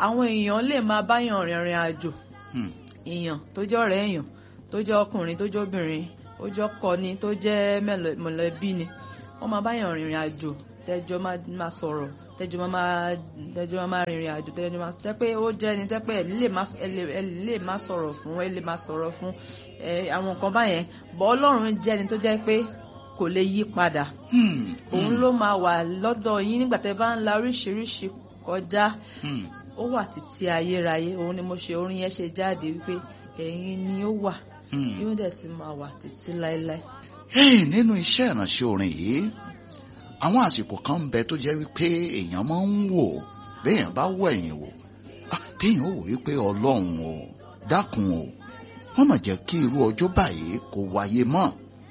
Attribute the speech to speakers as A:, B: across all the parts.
A: àwọn èèyàn lè máa báyàn rìnrìn àjò
B: Hmm.
A: èèyàn tó jẹ́ ọ̀rẹ́ èèyàn tó jẹ́ ọkùnrin tó jẹ́ obìnrin ó jẹ́ ọkọ ni tó jẹ́ mẹ̀lẹ̀- mọ̀lẹ́bí ni wọ́n máa báyàn rìnrìn àjò tẹ́jọ́ máa máa sọ̀rọ̀ tẹ́jọ́ máa máa tẹ́jọ́ máa máa rìnrìn àjò tẹ́jọ́ máa tẹ́ pé ó jẹ́ ni tẹ́ pé ẹ̀ lè má ẹ lè- ẹ lè má sọ̀rọ̀ fún ẹ lè má sọ̀rọ̀ fún ẹ àwọn nǹkan báyẹn bọ́ ọlọ́run jẹ́ ni tó jẹ́ pé kò lè yí padà
B: Hmm.
A: òun ló máa wà lọ́dọ̀ yín nígbà tẹ́ bá ń la oríṣiríṣi kọjá
B: Hmm.
A: ó wà títí ayérayé òun ni mo ṣe orin yẹn ṣe jáde wípé ẹ̀yin ni ó wà
B: Hmm.
A: yóò dẹ̀ ti máa wà títí láéláé.
B: Hey, nínú iṣẹ́ ìránṣẹ́ orin yìí àwọn àsìkò kan ń bẹ tó jẹ́ wípé èèyàn máa ń wò béèyàn bá wọ ẹ̀yìn wò ah, téèyàn ó wò wípé ọlọ́run o dákun o wọ́n mà jẹ́ kí irú ọjọ́ báyìí kó wáyé mọ́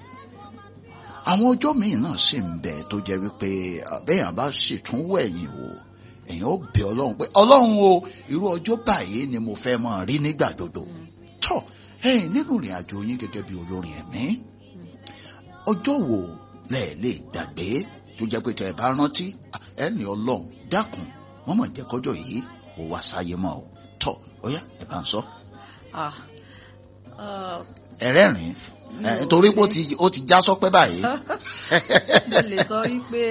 B: àwọn ọjọ́ míì náà sì ń bẹ tó jẹ́ wípé ah, béèyàn bá sì tún wọ ẹ̀yìn wò èèyàn ó bẹ ọlọ́run pé ọlọ́run o irú ọjọ́ báyìí ni mo fẹ́ máa rí nígbà gbogbo tọ́ ẹ̀yin nínú ìrìn àjò yín gẹ́gẹ́ bí olórin ẹ̀mí ọjọ́ wo lẹ lè gbàgbé tó jẹ́ pé tẹ́ ẹ bá rántí ẹ ní ọlọ́run dákun wọ́n mọ̀ jẹ́ kọjọ́ yìí kò wá sáyé mọ́ ọ tọ́ ọ̀yá ẹ bá ń sọ.
A: Ah, ah,
B: ẹ̀rẹ́rìn
A: mi ò
B: torí pé ó
A: lè-
B: ti ó ti já sọ́pẹ́ báyìí.
A: mo lè sọ wípé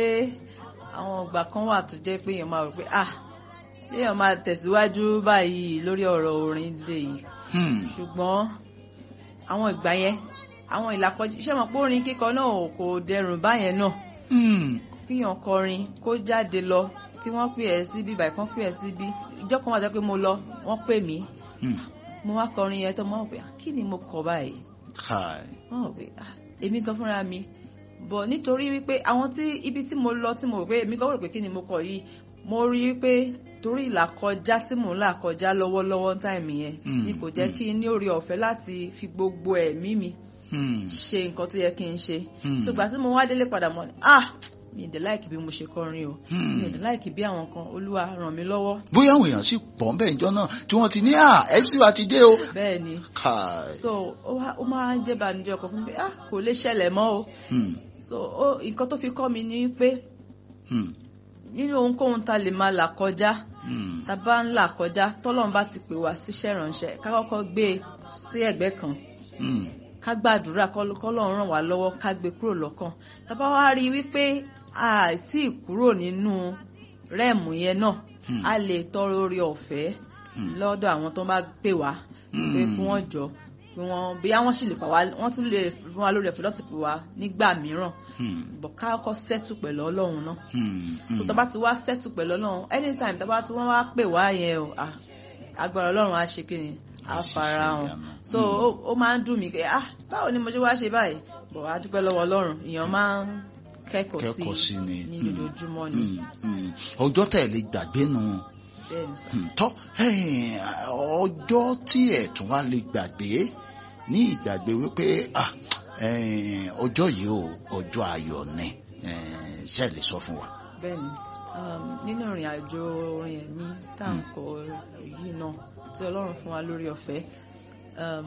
A: àwọn ìgbà kan wà tó jẹ́ pé èèyàn máa rò pé ah èèyàn máa tẹ̀síwájú báyìí lórí ọ̀rọ̀ orin lè yìí
B: Hmm,
A: ṣùgbọ́n àwọn ìgbà yẹn àwọn ìlàkọjá iṣẹ́ mọ̀ pé orin kíkọ náà kò dẹrùn báyẹn náà
B: hmm,
A: kíyàn kọrin kó jáde lọ kí wọ́n pè ẹ́ síbí báyìí kan pè ẹ́ síbí ìjọ kan wà tó pé mo lọ wọ́n pè mí
B: hmm.
A: mo wá kọrin yẹn tó mo wá pé ah, kí ni mo kọ báyìí
B: Kai.
A: wọ́n wọ̀ pé ah, èmi gan fúnra mi bọ̀ nítorí wípé àwọn tí ibi tí mo lọ tí mo rò pé èmi gan rò pé kí ni mo kọ yìí mo rí wípé torí ìlàkọjá tí mò ń là kọjá lọ́wọ́lọ́wọ́ táìmì yẹn
B: Mm,
A: ni kò jẹ́
B: mm.
A: kí n ní oore ọ̀fẹ́ láti fi gbogbo ẹ̀mí mi
B: Hmm,
A: ṣe nǹkan tó yẹ kí n ṣe
B: Hmm.
A: ṣùgbọ́n tí mo wá délé padà mọ́ ni ah mi ì dẹ̀ láìkì bí mo ṣe kọrin o
B: Hmm.
A: mi ì dẹ̀ láìkì bí àwọn kan olúwa ràn mí lọ́wọ́
B: bóyá àwọn èèyàn sì pọ̀ ń bẹ̀ ìjọ náà tí wọ́n ti ní à fc wa ti dé o.
A: bẹ́ẹ̀ ni
B: Kai.
A: so ó wá- ó máa ń jẹ́ ìbànújẹ́ ọkàn fún mi pé ah kò lè ṣẹlẹ̀ mọ́ o
B: Hmm,
A: so ó nǹkan tó fi kọ́ mi ni pé
B: hmm,
A: nínú ohunkóhun ta lè máa là kọjá
B: hmm,
A: ta bá ń là kọjá tọ́lọ́run bá ti pè wá síṣẹ́ ìránṣẹ́ ká kọ́kọ́ gbé e sí ẹ̀gbẹ́ kan
B: hmm,
A: ká gbàdúrà kọ́l- kọ́lọ́run ràn wá lọ́wọ́ ká gbé kúrò lọ́kàn tá bá wá rí i wípé àìtí kúrò nínú rẹ́ẹ̀mù yẹn náà
B: Hmm.
A: a lè tọrọ orí ọ̀fẹ́
B: Hmm.
A: lọ́dọ̀ àwọn tó bá pè wá
B: Hmm.
A: pé kí wọ́n jọ kí wọ́n bí wọ́n sì lè pa wá wọ́n tún lè fún wa lórí ọ̀fẹ́ láti pè wá nígbà mìíràn
B: hmm,
A: bọ̀ ká kọ́kọ́ sẹ́tù pẹ̀lú ọlọ́run náà
B: hmm,
A: so
B: hmm.
A: tá bá ti wá sẹ́tù pẹ̀lú ọlọ́run anytime tá bá ti wọ́n wá pè wá yẹn o ah, agbára ọlọ́run á ṣe kíni á
B: Á ṣiṣẹ́
A: fara hàn
B: ìyanu.
A: so ó- ó máa ń dùn mí pé ah báwo ni mo ṣe wá ṣe báyìí bọ̀ á dúpẹ́ lọ́wọ́ ọlọ́run èèyàn máa ń kẹ́kọ̀ọ́
B: kẹ́kọ̀ọ́ sí
A: sí
B: ni.
A: ní
B: Hmm.
A: lójoojúmọ́ ni
B: Hmm, hmm. ọjọ́ tẹ̀ lè gbàgbé nu
A: bẹ́ẹ̀ ni sà.
B: Hmm, tọ́ ẹ̀yìn, ọjọ́ tí ẹ̀ tún wá lè gbàgbé ní ìgbàgbé wípé ah, ẹ̀yìn, ọjọ́ yìí o ọjọ́ ayọ̀ ni ẹ̀yìn, ṣe lè sọ fún wa.
A: bẹ́ẹ̀ ni um, nínú ìrìn àjò orin ẹ̀mí tá à ń kọ yìí náà tí ọlọ́run fún wa lórí ọ̀fẹ́ um,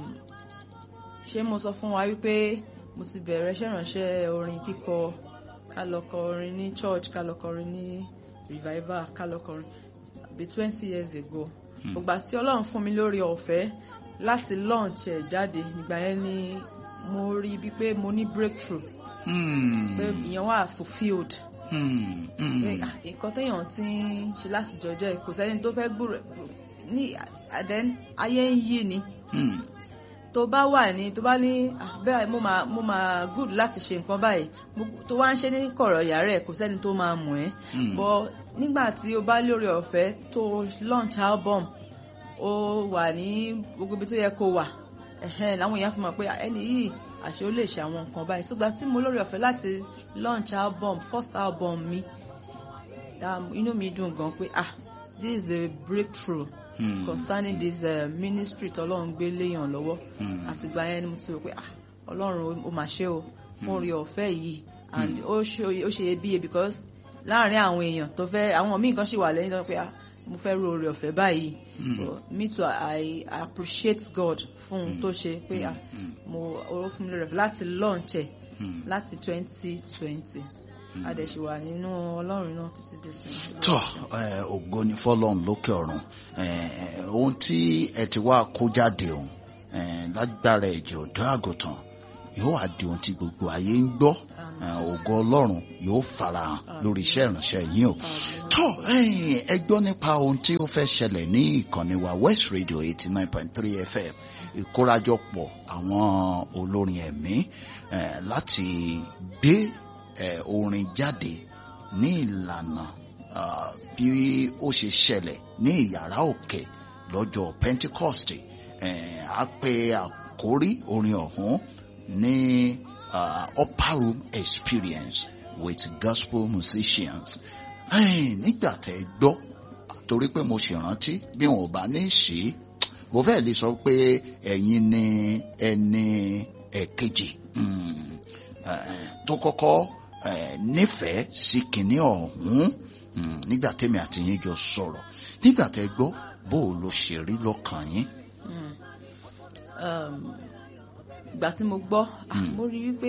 A: ṣé mo sọ fún wa wípé mo ti bẹ̀rẹ̀ iṣẹ́ ìránṣẹ́ orin kíkọ ká lọ kọ orin ní church ká lọ kọ orin ní revival ká lọ kọ orin bí twenty years ago
B: Hmm.
A: ìgbà tí ọlọ́run fún mi lórí ọ̀fẹ́ láti launch ẹ̀ jáde nígbà yẹn ni mo rí bíi pé mo ní breakthrough
B: Hmm,
A: pé ìyẹn wà fulfilled
B: hmm, hmm,
A: pé, ah, nǹkan téèyàn ti ń ṣe láti jọjọ́ ẹ̀ kò sẹ́ni tó fẹ́ gbúrò ní àdẹ́n ayé ń yí ni
B: hmm,
A: tó bá wà ní tó bá ní ah, bẹ́ẹ̀ mo máa mo máa good láti ṣe nǹkan báyìí mo- tó wá ń ṣe ní kọ̀rọ̀ yàrá ẹ̀ kò sẹ́ni tó máa mọ̀ ẹ́
B: hmm.
A: bọ́ nígbà tí o bá lórí ọ̀fẹ́ tó launch album ó wà ní gbogbo ibi tó yẹ kó wà ẹ̀hẹ́n làwọn èèyàn fi mọ̀ pé ẹni yìí àṣé ó lè ṣe àwọn nǹkan báyìí ṣùgbọ́n tí mo lórí ọ̀fẹ́ láti launch album first album mi um, inú mi dùn gan pé ah this is a breakthrough
B: Hmm,
A: concerning this uh, ministry tọ́lọ́run gbé léèyàn lọ́wọ́
B: hmm,
A: àtìgbà yẹn ni mo ti rò pé ah ọlọ́run ó mà ṣe o fún orí ọ̀fẹ́ yìí and ó ṣe ó ṣe iyebíye because láàrin àwọn èèyàn tó fẹ́ àwọn míì kan ṣì wà lẹ́yìn tó ń pé ah mo fẹ́ ro orí ọ̀fẹ́ báyìí
B: Hmm.
A: So, me too I appreciate God fún ohun tó ṣe pé ah
B: hmm,
A: mo oró fún mi lórí ọ̀fẹ́ láti launch ẹ̀
B: hmm.
A: láti twenty twenty. a dẹ̀ ṣì wà nínú ọlọ́run náà títí dé sí.
B: tọ ẹ, ògo ni fọ́lọ́run lókè ọ̀run ẹ, ohun tí ẹ ti wá kó jáde òun ẹ, lágbára ẹ̀jẹ̀ ọ̀dọ́ àgùntàn yóò wá di ohun tí gbogbo ayé ń gbọ́ ẹ, ògo ọlọ́run yóò farahàn lórí iṣẹ́ ìránṣẹ́ yín o tọ ẹ̀yin, ẹ gbọ́ nípa ohun tí ó fẹ́ ṣẹlẹ̀ ní ìkànnì wa West Radio eighty nine point three FM ìkórajọpọ̀ àwọn olórin ẹ̀mí eh, láti gbé eh, orin jáde ní ìlànà ah, bí ó ṣe ṣẹlẹ̀ ní ìyàrá òkè lọ́jọ́ Pentecost eh, a pè àkórí orin ọ̀hún ní ah, upper room experience with gospel musicians Eh, nígbà tẹ́ ẹ gbọ́ torí pé mo ṣèrántí bí wọn ò bá ní sí mo fẹ́ lè sọ pé ẹ̀yin ni ẹni ẹ̀kejì mm, eh, tó kọ́kọ́ eh, nífẹ̀ẹ́ sí kinní ọ̀hún mm, nígbà tẹ́mi àti yín jọ sọ̀rọ̀ nígbà tẹ́ gbọ́ bó o lo ṣe rí lọ́kàn yín.
A: Mm. Um, ìgbà tí mo gbọ́ ah,
B: Mm.
A: mo rí wípé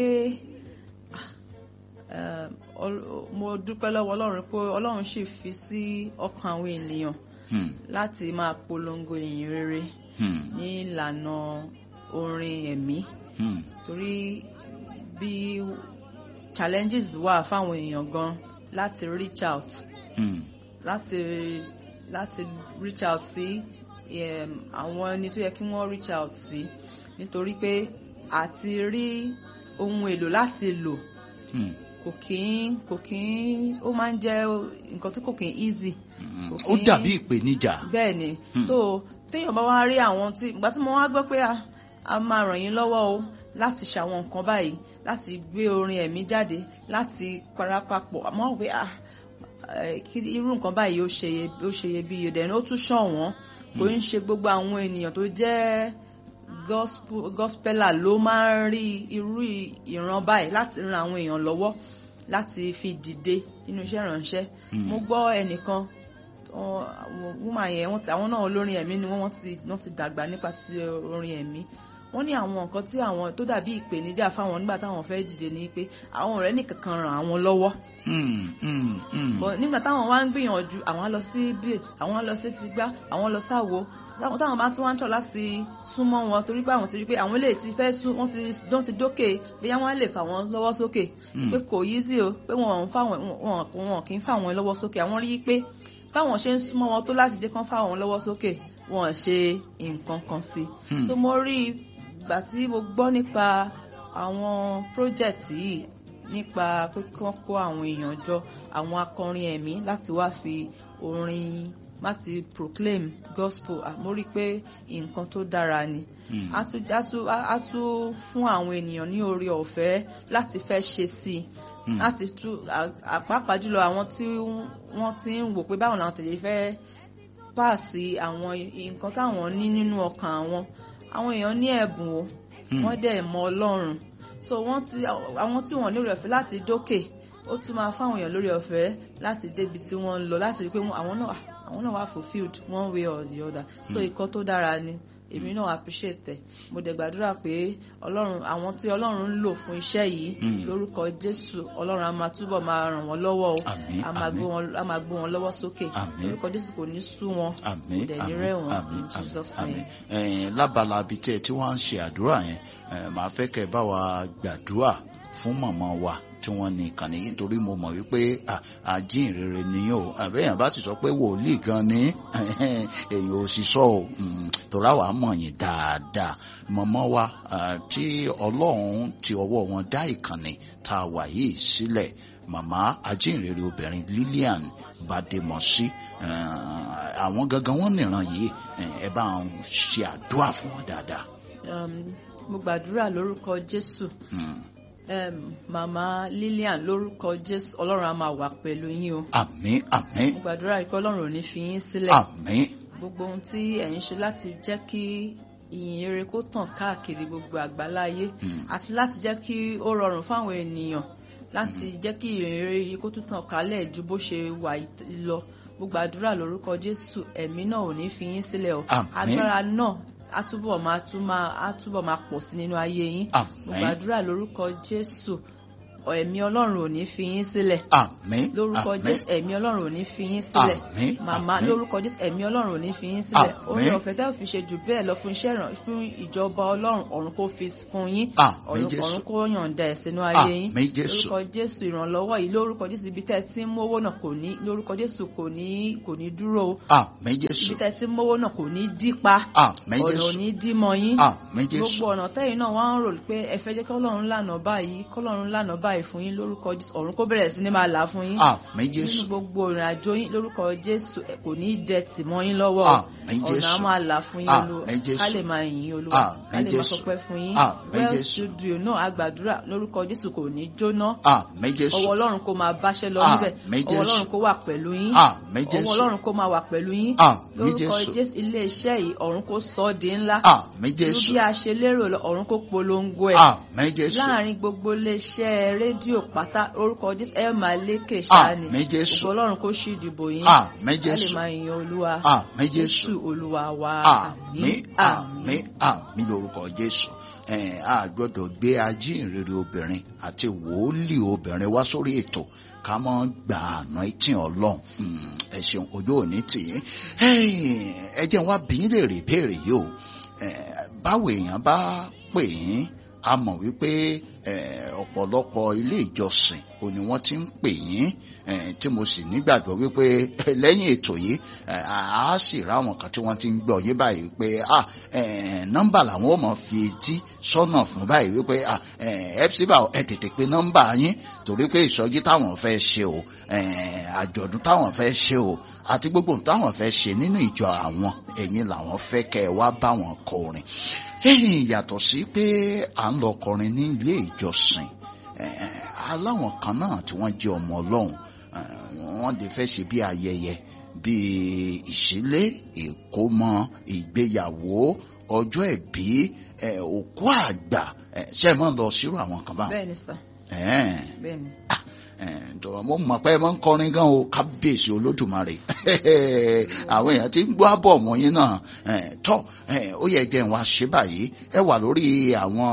A: ah, um, Ọl- mo dúpẹ́ lọ́wọ́ ọlọ́run pé ọlọ́run sì fi sí ọkàn àwọn ènìyàn
B: Hmm,
A: láti máa polongo ìyìn rere
B: hmm,
A: ní ìlànà orin ẹ̀mí
B: hmm,
A: torí bí challenges wà fáwọn èèyàn gan láti reach out
B: hmm,
A: láti láti reach out sí um, àwọn ẹni tó yẹ kí wọ́n reach out sí nítorí pé àti rí ohun èlò láti lò
B: hmm,
A: kò kí ń kò kí ń ó máa ń jẹ́ nǹkan tí kò kí ń easy
B: hmm.
A: Kò
B: ó
A: kí-
B: dàbí ìpèníjà.
A: bẹ́ẹ̀ ni
B: Hmm.
A: so téèyàn bá wá rí àwọn tí ìgbà tí mo wá gbọ́ pé a a máa ràn yín lọ́wọ́ o láti ṣàwọn nǹkan báyìí láti gbé orin ẹ̀mí jáde láti parapapọ̀ àmọ́ wí a kí irú nǹkan báyìí ó ṣe ó ṣe iyebíye dẹ̀ ni ó tún ṣọ̀wọ́n kò ń ṣe gbogbo àwọn ènìyàn tó jẹ́ gospel gospeller ló máa ń rí irú ìran báyìí láti ran àwọn èèyàn lọ́wọ́ láti fi dìde nínú iṣẹ́ ìránṣẹ́
B: Hmm.
A: mo gbọ́ ẹnìkan ọ- àwọn woman yẹn wọ́n ti àwọn náà olórin ẹ̀mí ni wọ́n wọ́n ti wọ́n ti dàgbà nípa ti orin ẹ̀mí wọ́n ní àwọn nǹkan tí àwọn tó dàbí ìpèníjà fáwọn nígbà táwọn fẹ́ dìde ni pé àwọn ọ̀rẹ́ nìkan kan ràn àwọn lọ́wọ́
B: Hmm, hmm, hmm.
A: But nígbà táwọn wá ń gbìyànjú àwọn á lọ sí bíi àwọn á lọ sí ti gbá àwọn lọ sáwo táwọn táwọn bá tún wá ń tọ̀ láti súnmọ́ wọn torí pé àwọn ti rí pé àwọn lè ti fẹ́ sún wọ́n ti wọ́n ti dókè bóyá wọ́n á lè fà wọ́n lọ́wọ́ sókè
B: Mm.
A: pé kò yí sí o pé wọn ò ń fà wọ́n wọn wọn kì í fà wọ́n lọ́wọ́ sókè àwọn rí i pé táwọn ṣe ń súnmọ́ wọn tó láti jẹ́ kán fà wọ́n lọ́wọ́ sókè wọn ò ṣe nǹkan kan sí i
B: Hmm.
A: so mo rí i gbà tí mo gbọ́ nípa àwọn project yìí nípa pé kí wọ́n kó àwọn èèyàn jọ àwọn akọrin ẹ̀mí láti wá fi orin láti proclaim gospel Ah, mo rí i pé nǹkan tó dára ni
B: Hmm.
A: á tún á tún á tún fún àwọn ènìyàn ní oore ọ̀fẹ́ láti fẹ́ ṣe sí i
B: Hmm.
A: láti tún àpapàá jùlọ àwọn tí wọ́n ti ń wò pé báwọn làwọn tẹ̀lé fẹ́ pàṣẹ àwọn nǹkan táwọn ní nínú ọkàn àwọn àwọn èèyàn ní ẹ̀bùn o
B: Hmm.
A: wọ́n dẹ̀ mọ ọlọ́run so wọ́n ti àwọn tí wọ́n lórí ọ̀fẹ́ láti dókè ó tún máa fáwọn èèyàn lórí ọ̀fẹ́ láti débi tí wọ́n ń lọ láti rí pé wọ́n- àwọn náà àwọn náà wà fulfilled one way or the other so ìkọ́ tó dára ni èmi náà appreciate ẹ̀ mo dẹ̀ gbàdúrà pé ọlọ́run àwọn tí ọlọ́run ń lò fún iṣẹ́ yìí
B: Hmm.
A: lórúkọ jésù ọlọ́run á máa túbọ̀ máa ràn wọ́n lọ́wọ́ o
B: Àmín,
A: á máa
B: àmín.
A: gbé wọn á máa gbé wọn lọ́wọ́ sókè
B: Àmín.
A: lórúkọ jésù kò ní sú wọn
B: àmín
A: kò dẹ̀ ní
B: àmín
A: rẹ̀ wọ́n
B: àmín
A: in jesus
B: àmín
A: name.
B: ẹ̀yin lábala bíi tẹ́ ẹ tí wọ́n ń ṣe àdúrà yẹn ẹ̀, màá fẹ́ kẹ́ ẹ bá wa gbàdúrà fún màmá wa tí wọ́n ní ìkànnì yìí torí mo mọ̀ wípé à, àjíǹrere ni o àbẹ́yàn bá sì sọ pé wòlíì gan ni èyí ò sì sọ o Mm, torí àwa mọ̀ yín dáadáa màmá wa à, tí ọlọ́run ti ọwọ́ wọn dá ìkànnì tá a wà yìí sílẹ̀ màmá àjíǹrere obìnrin Lillian Bademọsí eh, àwọn gangan wọn nìran yìí eh, ẹ bá ń ṣe àdúrà fún wọn dáadáa.
A: Um, mo gbàdúrà lórúkọ jésù
B: Mm.
A: um, màmá lillian lórúkọ jésù ọlọ́run á máa wà pẹ̀lú yín o
B: àmín àmín
A: mo gbàdúrà pé ọlọ́run ò ní fi yín sílẹ̀
B: àmín
A: gbogbo ohun tí ẹ̀ ń ṣe láti jẹ́ kí ìyìn rere kó tàn káàkiri gbogbo àgbáláyé
B: Mm.
A: àti láti jẹ́ kí ó rọrùn fáwọn ènìyàn láti jẹ́ kí ìyìn rere yìí kó tún tàn kálẹ̀ ju bó ṣe wà yìí lọ mo gbàdúrà lórúkọ jésù ẹ̀mí náà ò ní fi yín sílẹ̀ o
B: Àmín.
A: agbára náà á túbọ̀ máa tún máa á túbọ̀ máa pọ̀ sí nínú ayé yín mo
B: àmín
A: gbàdúrà lórúkọ jésù ẹ̀mí ọlọ́run ò ní fi yín sílẹ̀
B: àmín
A: lórúkọ
B: àmín
A: jésù ẹ̀mí ọlọ́run ò ní fi yín sílẹ̀
B: àmín
A: màmá
B: àmín
A: lórúkọ jésù ẹ̀mí ọlọ́run ò ní fi yín sílẹ̀
B: Àmín.
A: orin ọ̀fẹ́ tẹ́ ò fi ṣe jù bẹ́ẹ̀ lọ fún iṣẹ́ ìràn fún ìjọba ọlọ́run ọ̀run kó fi fún yín
B: àmín
A: ọ̀run
B: jésù
A: ọ̀run kó yọ̀ǹda ẹ̀ sínú ayé yín
B: àmín jésù
A: lórúkọ jésù ìrànlọ́wọ́ yìí lórúkọ jésù ibi tẹ́ ẹ ti ń mówó náà kò ní lórúkọ jésù kò ní kò ní dúró o
B: àmín jésù
A: ibi tẹ́ ẹ ti ń mówó náà kò ní dípa
B: àmín
A: ọ̀nà ò
B: jésù
A: ní dímọ yín
B: àmín jésù
A: gbogbo ọ̀nà tẹ́yìn náà wọ́n ń rò pé ẹ fẹ́ jẹ́ kí ọlọ́run lànà báyìí kọ́lọ́run lànà báyìí fún yín lórúkọ jésù ọ̀run kó bẹ̀rẹ̀ sí ní máa là fún yín
B: àmín
A: nínú
B: jésù
A: gbogbo ìrìn àjò yín lórúkọ jésù ẹ kò ní í dẹ̀tì mọ́ yín lọ́wọ́ o.
B: àmín
A: ọ̀nà á
B: jésù
A: máa là fún yín
B: Àmín
A: olúwa
B: Jésù.
A: ká lè máa yìn yín olúwa ká
B: Àmín
A: lè máa
B: Jésù.
A: sọpẹ́ fún yín
B: Àmín
A: well
B: Jésù.
A: studio náà àgbàdúrà lórúkọ jésù kò ní jóná
B: àmín jésù
A: ọwọ́ ọlọ́run kó máa báṣẹ́ lọ níbẹ̀
B: Àmín
A: ọwọ́
B: Jésù.
A: ọlọ́run kó wà pẹ̀lú yín
B: àmín
A: ọwọ́
B: jésù
A: ọlọ́run kó máa wà pẹ̀lú yín
B: àmín
A: lórúkọ
B: jésù
A: jésù ilé iṣẹ́ yìí ọ̀run kó sọ ọ́ di ńlá
B: àmín jésù
A: bí a ṣe lérò lọ ọ̀run kó polongo ẹ̀
B: àmín jésù
A: láàrin gbogbo iléeṣẹ́ rédíò pátá orúkọ jésù ẹ máa lékè ṣáni
B: àmín jésù
A: ògo ọlọ́run kó ṣí ìdìbò yín
B: àmín
A: ká lè
B: jésù
A: máa yin olúwa
B: àmín jésù
A: olúwa wa
B: àmín àmín àmín lórúkọ jésù ẹ a gbọ́dọ̀ gbé ajínrere obìnrin àti wòlíì obìnrin wá sórí ètò ká mọ gbà àná etí Ọlọ́run Mm, ẹ ṣeun ojú òní tì í ẹ jẹ́ wá bí yín lè rè béèrè yìí o Eh, báwo èèyàn bá pè yín a mọ̀ wípé eh, ọ̀pọ̀lọpọ̀ ilé ìjọsìn ò ní wọ́n ti ń pè yín eh, tí mo sì nígbàgbọ́ wípé eh, lẹ́yìn ètò yìí eh, a á sì ráwọn kan tí wọ́n ti ń gbọ́ yín báyìí pé ah, eh, nọ́mbà làwọn ò mọ̀ fi etí sọ́nà fún báyìí wípé ah, eh, epsiba ẹ tètè pe nọ́mbà yín torí pé ìsọjí táwọn fẹ́ ṣe o eh, àjọ̀dún táwọn fẹ́ ṣe o àti gbogbo ohun táwọn fẹ́ ṣe nínú ìjọ àwọn ẹ̀yin làwọn fẹ́ kẹ́ ẹ wá bá wọn kọrin ẹ̀yìn yàtọ̀ sí pé à ń lọ kọrin ní ilé ìjọsìn eh, aláwọn kan náà tí wọ́n jẹ́ ọmọ ọlọ́run eh, wọ́n lè fẹ́ ṣe bí ayẹyẹ bí ìṣílé ìkómọ ìgbéyàwó ọjọ́ ìbí eh, òkú àgbà eh, ṣe é mọ́ lọ sírò àwọn kan báwọn.
A: bẹ́ẹ̀ ni sà
B: Eh,
A: bẹ́ẹ̀ ni
B: ǹtọ́ mo mọ̀ pé ẹ máa ń kọrin gan o kábíyèsí olódùmarè àwọn èèyàn ti ń gbọ́ àbọ̀ wọ̀nyí náà eh, tọ́ eh, ó yẹ jẹ́ wá ṣe báyìí ẹ wà lórí àwọn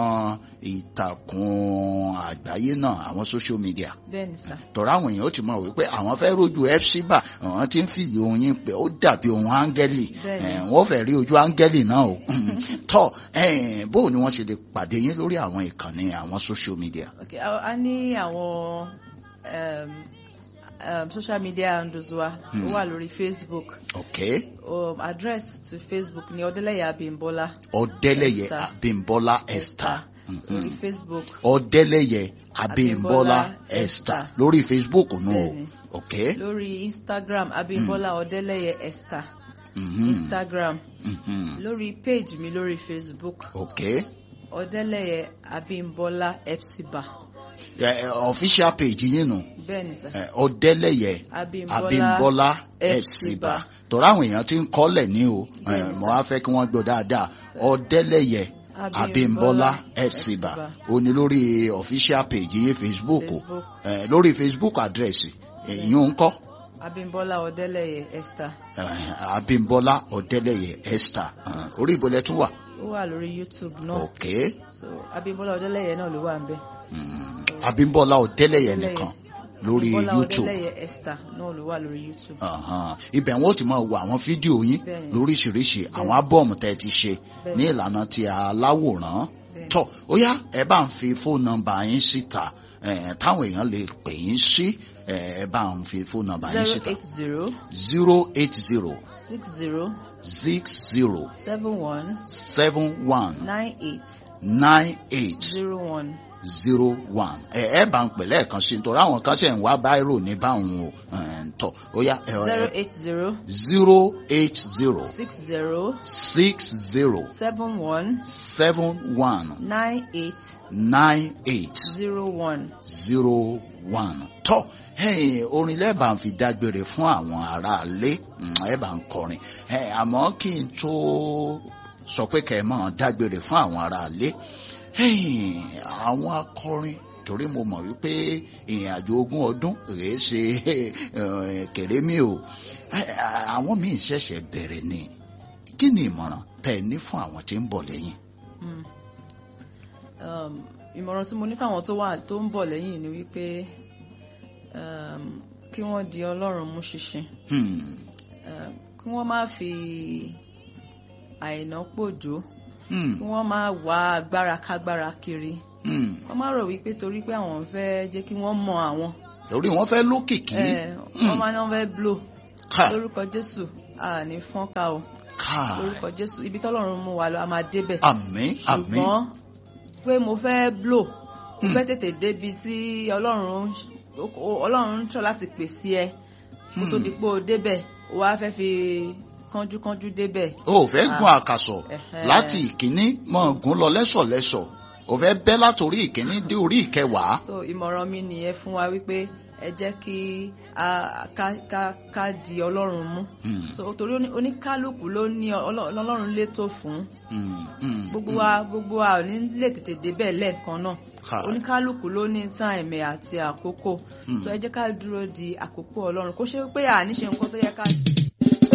B: ìtàkùn àgbáyé náà àwọn social media
A: bẹ́ẹ̀ ni sà
B: tọ́ra àwọn èèyàn ó ti mọ̀ wípé àwọn fẹ́ rójú epsiba àwọn tí ń fìdí ohun yín pé ó dàbí ohun áńgẹ́lì
A: Bẹ́ẹ̀ni.
B: eh, wọ́n fẹ́ rí ojú áńgẹ́lì náà o tọ́ eh, bó ni wọ́n ṣe lè pàdé yín lórí àwọn ìkànnì àwọn social media.
A: ok a a ní àwọn um, um, social media handles wa ó wà lórí facebook
B: okay.
A: um, address to facebook ni ọdẹlẹyà abimbola
B: ọdẹlẹyẹ
A: Esther.
B: abimbola esther
A: lórí facebook
B: ọdẹlẹyẹ abimbola
A: Abímbọ́lá
B: esther
A: Esther.
B: lórí facebook nù o
A: Bẹ́ẹ̀ni.
B: ok
A: lórí instagram abimbola ọdẹlẹyẹ esther
B: mhm,
A: instagram
B: mhm,
A: lórí page mi lórí facebook
B: ok
A: ọdẹlẹyẹ abimbola epsiba
B: Eh, eh, official page yín nù
A: bẹ́ẹ̀ ni sà
B: eh, ọdẹlẹyẹ
A: abimbola
B: abimbola
A: Epsiba.
B: epsiba torí àwọn èèyàn ti ń kọ́lẹ̀ ní o eh,
A: Bẹ́ẹ̀ni,
B: mo
A: sir.
B: á fẹ́ kí wọ́n gbọ́ dáadáa ọdẹlẹyẹ abimbola epsiba ó ní lórí official page yín facebook o
A: facebook
B: Eh, lórí facebook address èyí ń kọ́
A: abimbola ọdẹlẹyẹ esther
B: eh, abimbola ọdẹlẹyẹ esther eh, orí ìbọlẹ̀ tún wà
A: ó wà lórí youtube náà
B: ok
A: so abimbola ọdẹlẹyẹ náà ló wà ń bẹ
B: mm, abimbola ọdẹlẹyẹ
A: Ọdẹ́lẹyẹ.
B: nìkan lórí
A: abimbola
B: youtube
A: ọdẹlẹyẹ esther náà ló wà lórí youtube
B: Ahan. ibẹ̀ wọn ó ti máa wo àwọn fídíò yín
A: Bẹ́ẹ̀ni.
B: lóríṣiríṣi àwọn ábọ̀mù tẹ́ ẹ ti ṣe
A: Bẹ́ẹ̀ni.
B: ní ìlànà ti aláwòrán
A: Bẹ́ẹ̀ni.
B: tọ́ ó yá ẹ bá ń fi fóònù nọ́mbà yín síta eh, táwọn èèyàn lè pè yín sí eh, ẹ bá ń fi fóònù nọ́mbà yín
A: zero
B: síta
A: eight zero
B: zero eight zero
A: six zero
B: six zero
A: seven one
B: seven one
A: nine eight
B: nine eight
A: zero one
B: zero one ẹ ẹ bá ń pè lẹ́ẹ̀kan sí nítorí àwọn kan ṣe ń wá báírò ní báwọn o eh, tọ́ ó yá ẹ
A: zero
B: ẹ
A: eight zero
B: zero eight zero
A: six zero
B: six zero
A: seven one
B: seven one
A: nine eight
B: nine eight
A: zero one.
B: zero one. tọ́ ẹ̀yin orin lẹ́ẹ̀bà ń fi dágbére fún àwọn aráalé mm, ẹ̀ bá ń kọrin ẹ̀ àmọ́ kí n tó sọ pé kẹ́ ẹ máa dágbére fún àwọn aráalé ẹ̀yin àwọn akọrin torí mo mọ̀ wípé ìrìn àjò ogún ọdún rèé ṣe eh, kèrémí o Eh, àwọn míì ṣẹ̀ṣẹ̀ bẹ̀rẹ̀ ni kí ni ìmọ̀ràn tẹ́ ẹ ní fún àwọn tí ń bọ̀ lẹ́yìn.
A: Mm. Um, ìmọ̀ràn tí mo ní fáwọn tó wà tó ń bọ̀ lẹ́yìn ni wípé um, kí wọ́n di ọlọ́run mú ṣinṣin
B: Hmm.
A: um, kí wọ́n má fi àìná pòjó
B: Hmm.
A: kí wọ́n má wá agbára kágbára kiri
B: Hmm.
A: wọ́n má rò wípé torí pé àwọn fẹ́ jẹ́ kí wọ́n mọ àwọn
B: torí wọ́n fẹ́ lókìkí
A: ẹ̀, wọ́n má ní wọ́n fẹ́ blow
B: ká
A: lórúkọ Jésù àní fọ́nká o
B: ká
A: lórúkọ Jésù ibi tọ́lọ́run mú wa lọ a máa débẹ̀
B: àmín àmín
A: ṣùgbọ́n pé mo fẹ́ blow mo
B: Hmm.
A: fẹ́ tètè débi tí ọlọ́run ọlọ́run ń tọ́ láti pèsè ẹ kó tó
B: Hmm.
A: di pé o débẹ̀ o wá fẹ́ fi kánjúkánjú débẹ̀
B: o ò fẹ́ gun àkàsọ̀
A: Ẹ̀hẹ́.
B: láti ìkíní mọ́ gùn lọ lẹ́sọ̀lẹ́sọ̀ o fẹ́ bẹ́ látòrí ìkíní dé orí ìkẹwàá
A: so ìmọ̀ràn mi nìyẹn fún wa wípé ẹ jẹ́ kí a ká ká ká di ọlọ́run mú
B: Hmm.
A: so torí oní- oníkálukú ló ní ọlọ́- ọlọ́run létò fún
B: Hmm. Hmm.
A: gbogbo wa gbogbo wa ò ní lè tètè débẹ̀ lẹ́ẹ̀kan náà
B: ká
A: oníkálukú ló ní táìmì àti àkókò
B: Hmm.
A: so ẹ jẹ́ ká dúró di àkókò ọlọ́run kó ṣe pé àní ṣe nǹkan tó yẹ ká